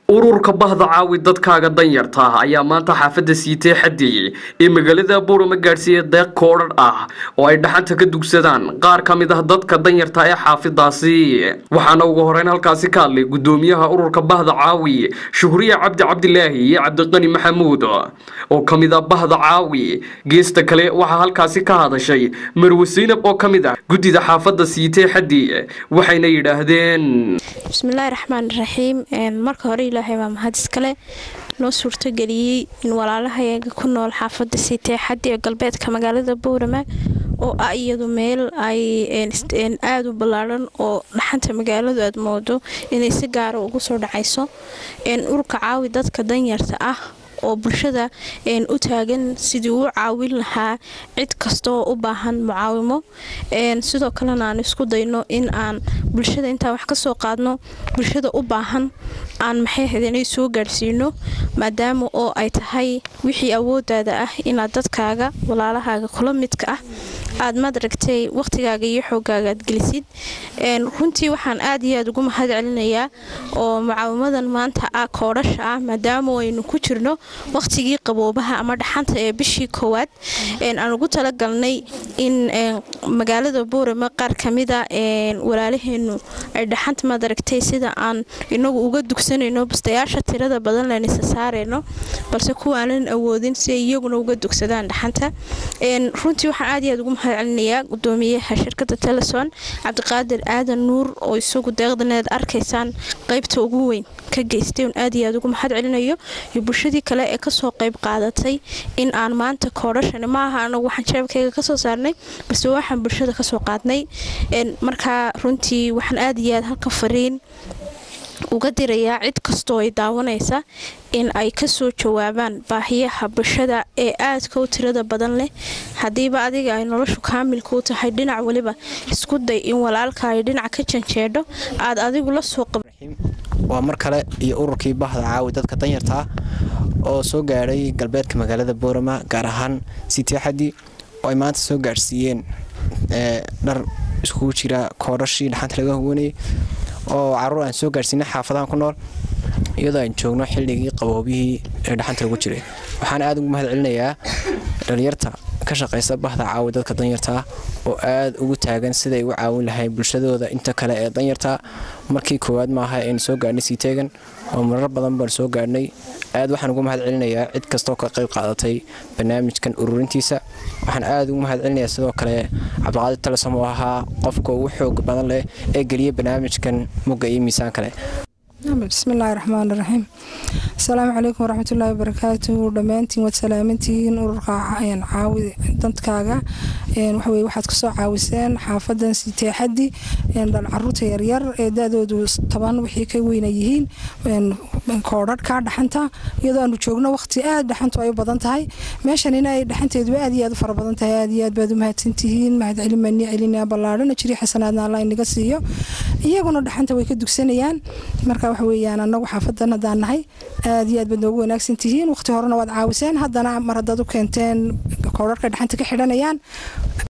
ururka bahda caawi dadkaaga danyarta ah ayaa maanta xaafadda siitee xadeeyey ee magaalada buurama gaadhsiiya deeq koodhadh ah oo ay dhaxanta ka dugsadaan qaar ka mid ah dadka danyarta ee xaafidaasi waxaana ugu horeyn halkaasi ka hadlay gudoomiyaha ururka bahda caawi shuhriye cabdi cabdilaahi iyo cabdiqani maxamuud oo ka mid ah bahda caawi geesta kale waxaa halkaasi ka hadashay marwe saynab oo ka mid ah guddida xaafadda siitee xadeeye waxayna yidhaahdeen bismillaahi raxmaan raxiim marka hore ilaahay baa mahad iskale noo suurtageliyey in walaalahayaga ku nool xaafadda siitee xaddi ee galbeedka magaalada buurama oo ah iyadu meel ay aada u ballaadhan oo dhaxanta magaaladu aad moodo inay si gaara ugu soo dhacayso ururka caawi dadka danyarta ah oo bulshada u taagan sidii uu caawin lahaa cid kastaoo u baahan mucaawimo sidoo kalena aan isku dayno in aan bulshada intaan wax kasoo qaadno bulshada u baahan aan maxay hadanay soo gaadhsiino maadaama oo ay tahay wixii awoodaada ah inaad dadkaaga walaalahaaga kula midka ah aad madaragtay waqhtigaaga iyo xoogaaga aad gelisid runtii waxaan aad iyo aad ugu mahad celinayaa oo mucaawimadan maanta ah koodhasha ah maadaama aynu ku jirno waqhtigii qaboobaha ama dhaxanta ee bishii koowaad aan ugu talagalnay in magaalada buurama qaar kamida walaalaheenu ay dhaxanta madaragtay sida aan inagu uga dugsanayno bastayaasha tirada badan lanisa saarayno balse kuwaanan awoodin si ay iyaguna uga dugsadaan dhaxanta runtii waxaan aad iyo aad ugu mahad celinayaa gudoomiyaha shirkada teleson cabdiqaadir aadan nuur oo isagu deeqdaneed arkaysaan qaybta ugu weyn ka geystay un aad iyo aad ugu mahad celinayo iyo bulshadii kale ee kasoo qayb qaadatay in aan maanta koodhashani maaha anagu waxaan jeebkayga kasoo saarnay balse waxaan bulshada kasoo qaadnay markaa runtii waxaan aad iyo aad halka fariin uga dirayaa cid kastoo ay daawanaysa in ay kasoo jawaabaan baahiyaha bulshada ee aadka u tirada badan leh haddiiba adiga ay noloshu kaamilka u tahay dhinac weliba isku day in walaalka ay dhinac ka janjeedho aad adigu la soo waa mar kale iyo ururkii bahda caawi dadka danyarta ah oo soo gaadhay galbeedka magaalada boorama gaar ahaan sitiixadi oo ay maanta soo gaadhsiiyeen dhar iskugu jira koodhashii dhaxanta laga huwanayay oo caruur aan soo gaadhsiinay xaafadahan ku nool iyadoo aan joogno xilligii qaboobihii ee dhaxanta lagu jiray waxaan aada ugu mahad celinayaa dhalinyarta ka shaqaysa bahda caawi dadka danyarta ah oo aada ugu taagan siday u caawin lahayn bulshadooda inta kale ee danyarta markii koowaad maaha aynu soo gaadhnay sii teegan oo marar badan baan soo gaadhnay aad waxaan ugu mahad celinayaa cid kastoo ka qayb qaadatay barnaamijkan ururintiisa waxaan aada ugu mahad celinayaa sidoo kale cabdiqaadir telesom oo ahaa qofka ugu xoog badan leh ee geliya barnaamijkan mugga iyo miisaan kale bismillaahi raxmaan raxiim asalaamu calaykum waraxmatullaahi wabarakaatu dhammaantiin waad salaamantihiin ururka caawi dadkaaga waxaweye waxaad kasoo caawiseen xaafadan siteexadi caruurta yaryar ee da-doodu toban wixii ka weyna yihiin koodhadhka dhaxanta iyadoo aanu joogno waqti aad dhaxantu ay u badan tahay meeshanina ay dhaxanteedu aad iyo aad u fara badan tahay aad iyo aad baad u mahadsantihiin mahad celin baan nii celinaa ballaadhana jiri xasanaadna alla inaga siiyo iyaguna dhaxanta way ka dugsanayaan marka waxa weeyaan anagu xaafadan haddaan nahay aad iyo aad baad noogu wanaagsan tihiin waqti horena waad caawiseen haddana mar haddaad u keenteen koodharka dhaxanta ka xidhanayaan